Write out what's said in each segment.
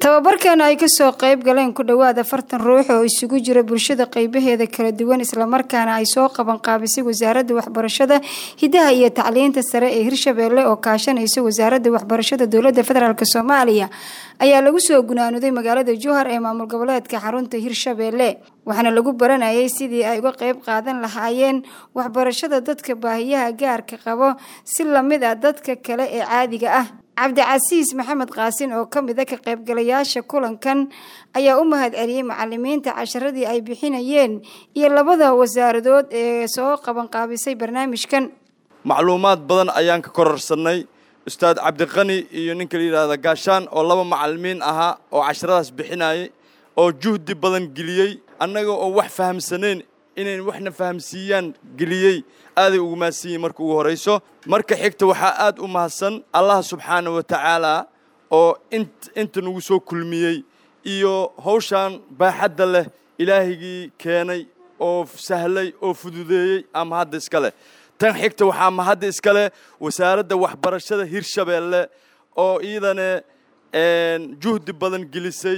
tababarkeena ay kasoo qayb galeen ku dhowaad afartan ruux oo isugu jira bulshada qeybaheeda kala duwan islamarkaana ay soo qaban qaabisay wasaaradda waxbarashada hidaha iyo tacliinta sare ee hirshabeelle oo kaashanaysa wasaaradda waxbarashada dowladda federaalk soomaaliya ayaa lagu soo gunaanuday magaalada jowhar ee maamul goboleedka xarunta hirshabeelle waxaana lagu baranayay sidii ay uga qeyb qaadan lahaayeen waxbarashada dadka baahiyaha gaarka qabo si lamid ah dadka kale ee caadiga ah cabdicasiis maxamed qaasin oo ka mid a ka qaybgalayaasha kulankan ayaa u mahad celiyey macalimiinta casharadii ay bixinayeen iyo labada wasaaradood ee soo qabanqaabisay barnaamijkan macluumaad badan ayaan ka kororsanay ustaad cabdiqani iyo ninka la yidhaahda gaashaan oo laba macalimiin ahaa oo casharadaas bixinayay oo juhdi badan geliyey annaga oo wax fahamsanayn inayn waxna fahamsiiyaan geliyey aaday ugu mahadsanyihin marka ugu horayso marka xigta waxaa aad u mahadsan allah subxaana wa tacaala oo inta nagu soo kulmiyey iyo hawshaan baaxadda leh ilaahigii keenay oo sahlay oo fududeeyey ama hadda iska leh tan xigta waxaa mahadda iska leh wasaaradda waxbarashada hirshabeelle oo iidane juhdi badan gelisay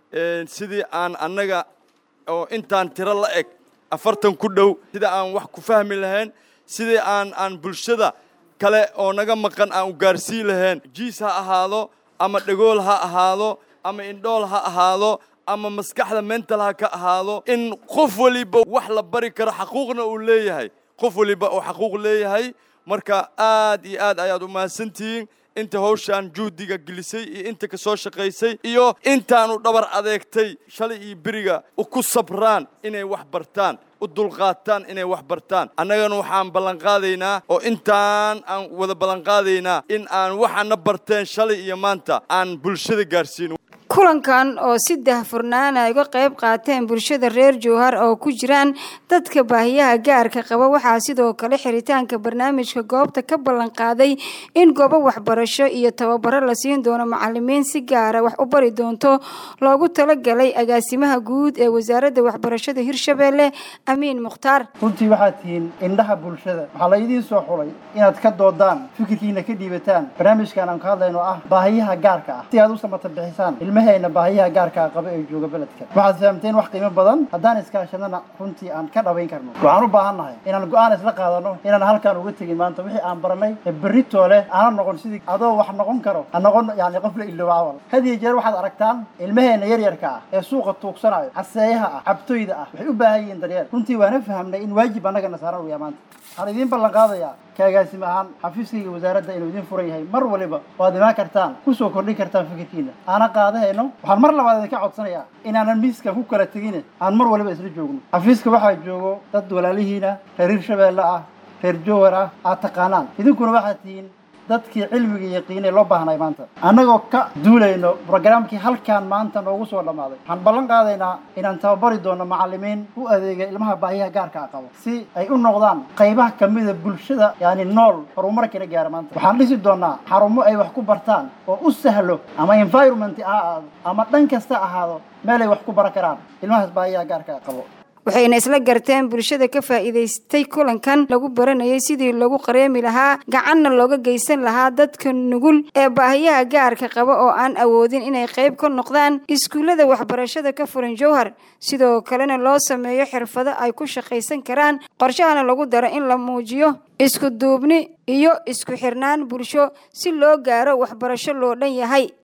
sidii aan annaga oo intaan tiro la eg afartan ku dhow sida aan wax ku fahmi lahayn sidii aan aan bulshada kale oo naga maqan aan u gaarsiin lahayn jiis ha ahaado ama dhegool ha ahaado ama indhool ha ahaado ama maskaxda mental ha ka ahaado in qof waliba wax la bari karo xaquuqna uu leeyahay qof waliba oo xaquuq leeyahay marka aad iyo aad ayaad u mahadsantihiin inta hawshaan juhdiga gelisay iyo inta ka soo shaqaysay iyo intaanu dhabar adeegtay shalay iyo beriga ku sabraan inay wax bartaan u dulqaataan inay wax bartaan annagana waxaan ballanqaadaynaa oo intaan aan wada ballanqaadaynaa in aan waxaana barteen shalay iyo maanta aan bulshada gaarsiino kulankan oo si dahfurnaana ay uga qayb qaateen bulshada reer jowhar oo ku jiraan dadka baahiyaha gaarka qaba waxaa sidoo kale xiritaanka barnaamijka goobta ka ballan qaaday in goobo waxbarasho iyo tababaro la siin doono macalimiin si gaara wax u bari doonto loogu talagalay agaasimaha guud ee wasaaradda waxbarashada hirshabeelle amiin mukhtaar runtii waxaad tihiin indhaha bulshada waxaa la idiin soo xulay inaad ka doodaan fikirkiina ka dhiibataan barnaamijkan aan ka hadlayno ah baahiyaha gaarka ah si aad u samata bixisaan ilmahayna baahiyaha gaarkaa qaba ee jooga beledka waxaad fahamteen wax qiimo badan haddaan iskaashanana runtii aan ka dhabayn karno waxaan u baahan nahay inaan go-aan isla qaadano inaan halkaan uga tegin maanta wixii aan baranay ee berritoo leh aana noqon sidii adoo wax noqon karo ha noqon yani qof la ilooba awal had iyo jeer waxaad aragtaan ilmahayna yaryarka ah ee suuqa tuugsanayo caseeyaha ah cabtoyda ah waxay u baahan yihiin daryeel runtii waana fahamnay in waajib annagana saaran uyaa maanta waxaan idiin ballan qaadayaa ka agaasime ahaan xafiiskayga wasaaradda inuu idiin furan yahay mar waliba waad imaan kartaan kusoo kordhin kartaan fikirkiina aana qaadahayno waxaan mar labaad idinka codsanayaa inaanan miiskan ku kala tegine aan mar waliba isla joogno xafiiska waxaa joogo dad walaalihiina reer hirshabeelle ah reer jowar ah aad taqaanaan idinkuna waxaad tihiin dadkii cilmiga yaqiinay loo baahnay maanta annagoo ka duulayno brograamkii halkaan maanta noogu soo dhammaaday waxaan ballan qaadaynaa inaan tababari doono macalimiin u adeega ilmaha baahiyaha gaarka a qabo si ay u noqdaan qaybaha kamida bulshada yani nool horumarkana gaara maanta waxaan dhisi doonaa xarumo ay wax ku bartaan oo u sahlo ama environment ha ahaado ama dhan kasta ahaado meel ay wax ku baran karaan ilmahaas baahiyaha gaarka a qabo waxayna isla garteen bulshada ka faa'iidaystay kulankan lagu baranayay sidii lagu qareemi lahaa gacanna looga geysan lahaa dadka nugul ee baahiyaha gaarka qaba oo aan awoodin inay qayb ka noqdaan iskuullada waxbarashada ka furan jowhar sidoo kalena loo sameeyo xirfado ay ku shaqaysan karaan qorshahana lagu daro in la muujiyo isku duubni iyo isku xirnaan bulsho si loo gaaro waxbarasho loo dhan yahay